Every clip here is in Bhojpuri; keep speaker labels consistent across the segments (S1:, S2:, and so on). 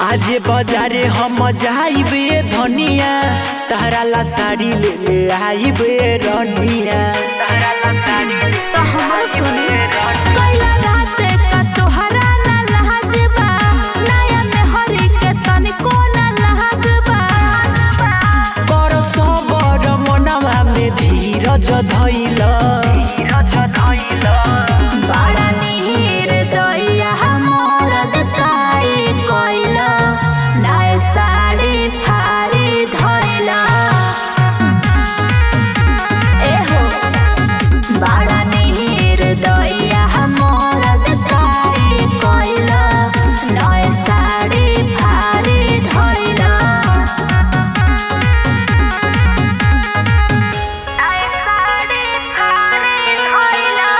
S1: आजे बाजारे हम जाइबे धनिया तहरा ला साड़ी ले ले आइबे रनिया तहरा ला साड़ी ले
S2: तो हमरो सुनी कैला राते का तोहरा ना लहजबा नया में हरी के तनिको ना लहजबा
S1: कर सबर मनवा में धीरज धैल धीरज धैल
S2: बड़ा नीर दैया मोर दकाई कोइला नया साड़ी फारी धइला ए हो बड़ा नीर दैया मोर दकाई कोइला नया साड़ी फारी धइला नया साड़ी फारी धइला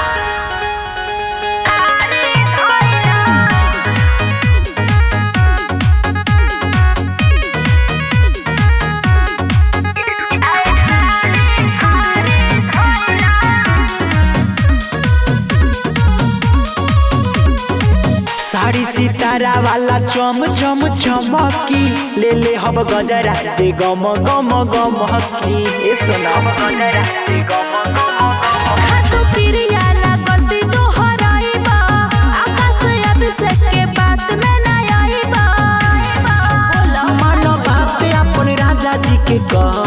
S1: साड़ी सितारा वाला चम चम चमकी ले ले हब गजरा जे गम गम गमकी ए सोना गजरा जे गम गम
S2: खातु पिरिया लागती तोहराइबा आकाश अभिषेक के बात में ना आइबा बोला
S1: मन बात अपन राजा जी के कह